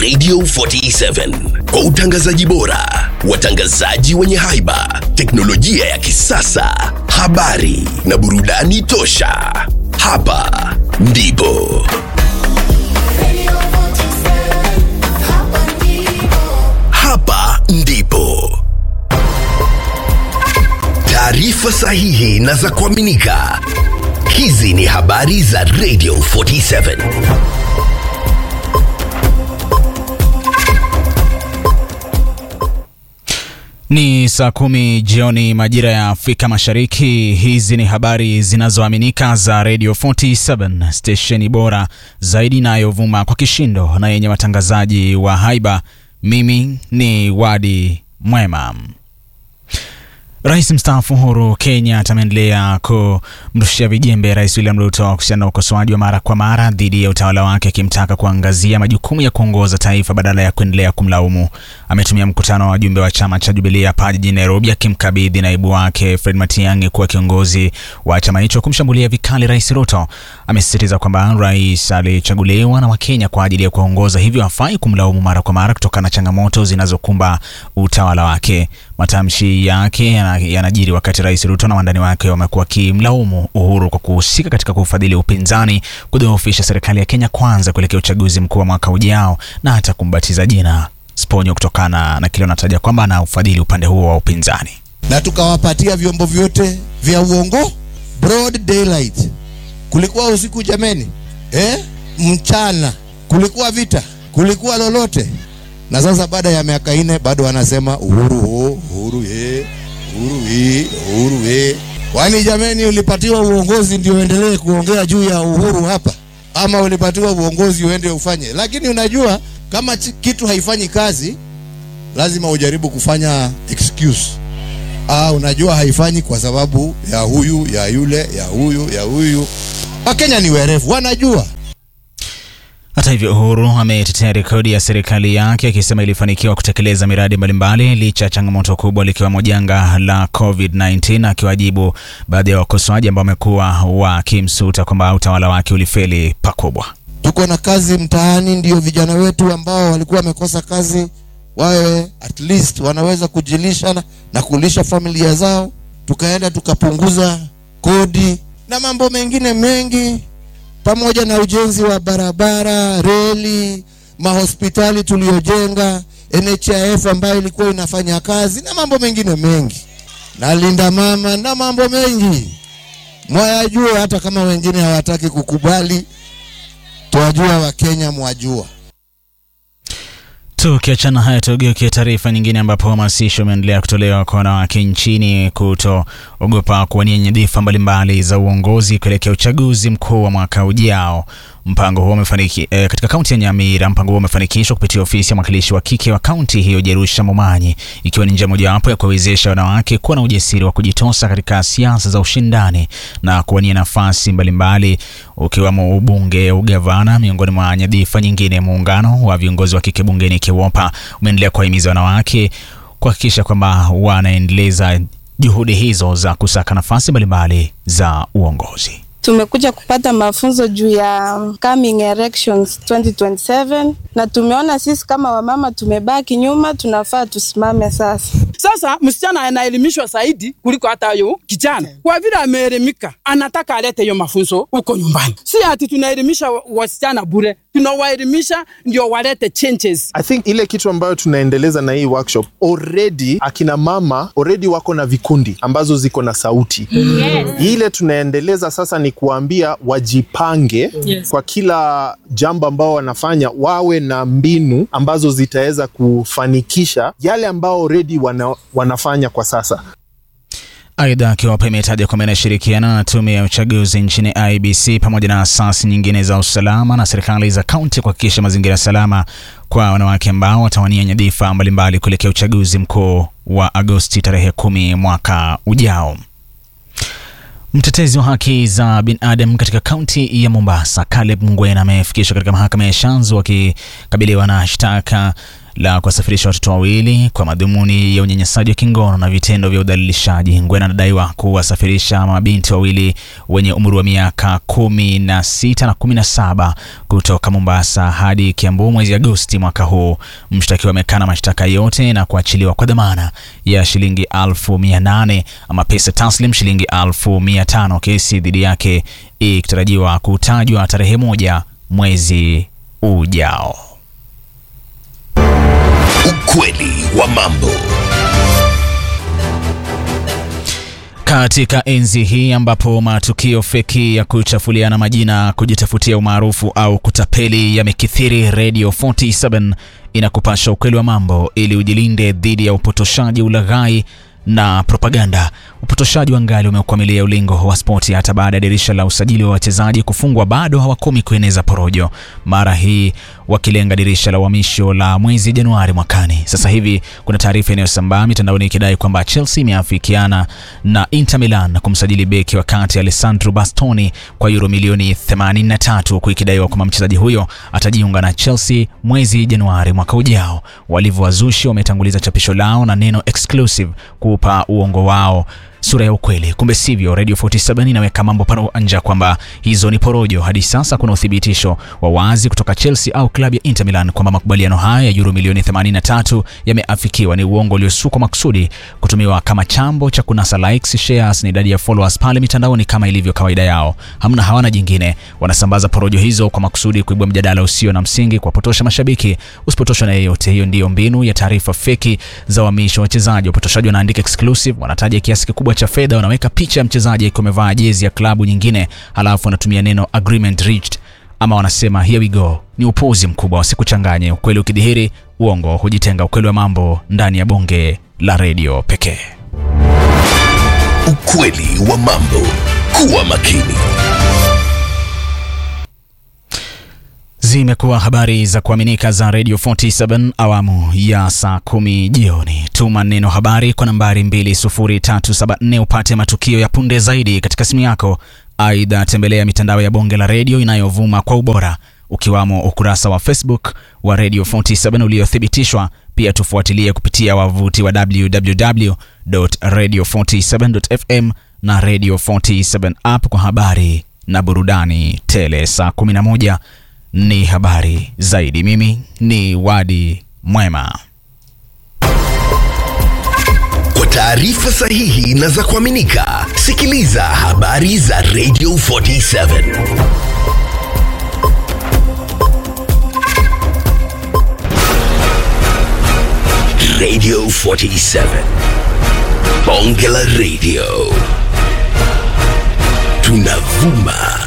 Radio 47 kwa utangazaji bora, watangazaji wenye haiba, teknolojia ya kisasa, habari na burudani tosha. Hapa ndipo hapa ndipo taarifa sahihi na za kuaminika. Hizi ni habari za Radio 47. Ni saa kumi jioni majira ya Afrika Mashariki. Hizi ni habari zinazoaminika za Radio 47, stesheni bora zaidi inayovuma kwa kishindo na yenye watangazaji wa haiba. Mimi ni Wadi Mwema. Rais mstaafu Uhuru Kenyatta ameendelea kumrushia vijembe Rais William Ruto kuhusiana na ukosoaji wa mara kwa mara dhidi ya utawala wake, akimtaka kuangazia majukumu ya kuongoza taifa badala ya kuendelea kumlaumu. Ametumia mkutano wa wajumbe wa chama cha Jubilee hapa jijini Nairobi, akimkabidhi naibu wake Fred Matiang'i kuwa kiongozi wa chama hicho, kumshambulia vikali Rais Ruto. Amesisitiza kwamba rais alichaguliwa na Wakenya kwa ajili ya kuongoza, hivyo hafai kumlaumu mara kwa mara kutokana na changamoto zinazokumba utawala wake. Matamshi yake yanajiri wakati Rais Ruto na wandani wake wamekuwa wakimlaumu Uhuru kwa kuhusika katika kufadhili upinzani, kudhoofisha serikali ya Kenya Kwanza kuelekea uchaguzi mkuu wa mwaka ujao na hata kumbatiza jina Sponyo kutokana na kile wanataja kwamba ana ufadhili upande huo wa upinzani. na tukawapatia vyombo vyote vya uongo broad daylight. Kulikuwa usiku jameni, eh? Mchana kulikuwa vita, kulikuwa lolote. Na sasa baada ya miaka nne bado wanasema uhuru ho, uhuru ye, uhuru hii, uhuru ye. Kwani jameni, ulipatiwa uongozi ndio uendelee kuongea juu ya uhuru hapa, ama ulipatiwa uongozi uende ufanye? Lakini unajua kama chi- kitu haifanyi kazi, lazima ujaribu kufanya excuse ah, unajua haifanyi kwa sababu ya huyu ya yule ya huyu ya huyu. Wakenya ni werevu, wanajua. Hata hivyo, Uhuru ametetea rekodi ya serikali yake akisema ilifanikiwa kutekeleza miradi mbalimbali licha ya changamoto kubwa likiwemo janga la COVID-19, akiwajibu baadhi ya wakosoaji ambao wamekuwa wakimsuta kwamba utawala wake ulifeli pakubwa. Tuko na kazi mtaani, ndio vijana wetu ambao walikuwa wamekosa kazi wawe at least wanaweza kujilisha na, na kulisha familia zao. Tukaenda tukapunguza kodi na mambo mengine mengi, pamoja na ujenzi wa barabara, reli, mahospitali tuliyojenga, NHIF ambayo ilikuwa inafanya kazi na mambo mengine mengi, na linda mama na mambo mengi mwayajua, hata kama wengine hawataki kukubali, twajua Wakenya mwajua. Tukiachana haya, tugeukie taarifa nyingine, ambapo hamasisho umeendelea kutolewa kwa wanawake nchini kutoogopa kuwania nyadhifa mbalimbali za uongozi kuelekea uchaguzi mkuu wa mwaka ujao. Mpango huo umefaniki eh, katika kaunti ya Nyamira. Mpango huo umefanikishwa kupitia ofisi ya mwakilishi wa kike wa kaunti hiyo Jerusha Momanyi, ikiwa ni njia mojawapo ya kuwawezesha wanawake kuwa na ujasiri wa kujitosa katika siasa za ushindani na kuwania nafasi mbalimbali ukiwemo ubunge, ugavana, miongoni mwa nyadhifa nyingine. Muungano wa viongozi wa kike bungeni KIWOPA umeendelea kuwahimiza wanawake kuhakikisha kwamba wanaendeleza juhudi hizo za kusaka nafasi mbalimbali za uongozi. Tumekuja kupata mafunzo juu ya coming elections 2027 na tumeona sisi kama wamama tumebaki nyuma, tunafaa tusimame sasa. Sasa msichana anaelimishwa zaidi kuliko hata yo kijana, kwa vile ameelimika, anataka alete hiyo mafunzo huko nyumbani. Si ati tunaelimisha wa- wasichana bure, tunawaelimisha ndio walete changes. I think ile kitu ambayo tunaendeleza na hii workshop already, akina mama already wako na vikundi ambazo ziko na sauti yes. Ile tunaendeleza sasa ni kuambia wajipange yes. Kwa kila jambo ambao wanafanya wawe na mbinu ambazo zitaweza kufanikisha yale ambao already wana, wanafanya kwa sasa. Aidha, KIWOPA imetaja kwamba inashirikiana na tume ya uchaguzi nchini IBC pamoja na asasi nyingine za usalama na serikali za kaunti kuhakikisha mazingira salama kwa wanawake ambao watawania nyadhifa mbalimbali kuelekea uchaguzi mkuu wa Agosti tarehe kumi mwaka ujao. Mtetezi wa haki za binadamu katika kaunti ya Mombasa, Caleb Ngwena amefikishwa katika mahakama ya Shanzu akikabiliwa na shtaka la kuwasafirisha watoto wawili kwa madhumuni ya unyanyasaji wa kingono na vitendo vya udhalilishaji. Ngwena anadaiwa kuwasafirisha mabinti wawili wenye umri wa miaka kumi na sita na kumi na saba kutoka Mombasa hadi Kiambu mwezi Agosti mwaka huu. Mshtakiwa amekana mashtaka yote na kuachiliwa kwa dhamana ya shilingi elfu mia nane ama pesa taslim shilingi elfu mia tano kesi dhidi yake ikitarajiwa kutajwa tarehe moja mwezi ujao. Ukweli wa mambo. Katika enzi hii ambapo matukio feki ya kuchafuliana majina, kujitafutia umaarufu au kutapeli yamekithiri, Radio 47 inakupasha ukweli wa mambo ili ujilinde dhidi ya upotoshaji, ulaghai na propaganda. Upotoshaji wa ngali umeukwamilia ulingo wa spoti hata baada ya dirisha la usajili wa wachezaji kufungwa, bado hawakomi kueneza porojo, mara hii wakilenga dirisha la uhamisho la mwezi Januari mwakani. Sasa hivi kuna taarifa inayosambaa mitandaoni ikidai kwamba Chelsea imeafikiana na Inter Milan na kumsajili beki wa kati Alessandro Bastoni kwa euro milioni 83 huku ikidaiwa kwamba mchezaji huyo atajiunga na Chelsea mwezi Januari mwaka ujao. Walivyowazushi wametanguliza chapisho lao na neno exclusive kuupa uongo wao sura ya ukweli. Kumbe sivyo. Radio 47 inaweka mambo pamoja kwamba hizo ni porojo. Hadi sasa kuna uthibitisho wa wazi kutoka Chelsea au klabu ya Inter Milan kwamba makubaliano haya ya euro milioni 83 yameafikiwa. Ni uongo uliosukwa makusudi kutumiwa kama chambo cha kunasa likes, shares na idadi ya followers pale mitandaoni kama ilivyo kawaida yao. Hamna, hawana jingine. Wanasambaza porojo hizo kwa makusudi kuibua mjadala usio na msingi, kuwapotosha mashabiki. Usipotoshwa na yeyote. Hiyo ndiyo mbinu ya taarifa feki za uhamisho wa wachezaji. Wapotoshaji wanaandika exclusive, wanataja kiasi kikubwa cha fedha, wanaweka picha ya mchezaji akiwa amevaa jezi ya klabu nyingine, halafu wanatumia neno agreement reached ama wanasema here we go. Ni upuuzi mkubwa, wasikuchanganye. Ukweli ukidhihiri, uongo hujitenga. Ukweli wa mambo ndani ya bonge la redio pekee. Ukweli wa mambo. Kuwa makini. Zimekuwa habari za kuaminika za Radio 47 awamu ya saa kumi jioni. Tuma neno habari kwa nambari 20374 upate matukio ya punde zaidi katika simu yako. Aidha, tembelea mitandao ya bonge la redio inayovuma kwa ubora ukiwamo ukurasa wa Facebook wa Radio 47 uliothibitishwa. Pia tufuatilie kupitia wavuti wa www.radio47.fm na Radio 47 app kwa habari na burudani tele. Saa 11 ni habari zaidi. Mimi ni Wadi Mwema. Kwa taarifa sahihi na za kuaminika, sikiliza habari za Radio 47. Radio 47. Bonge la Radio. Tunavuma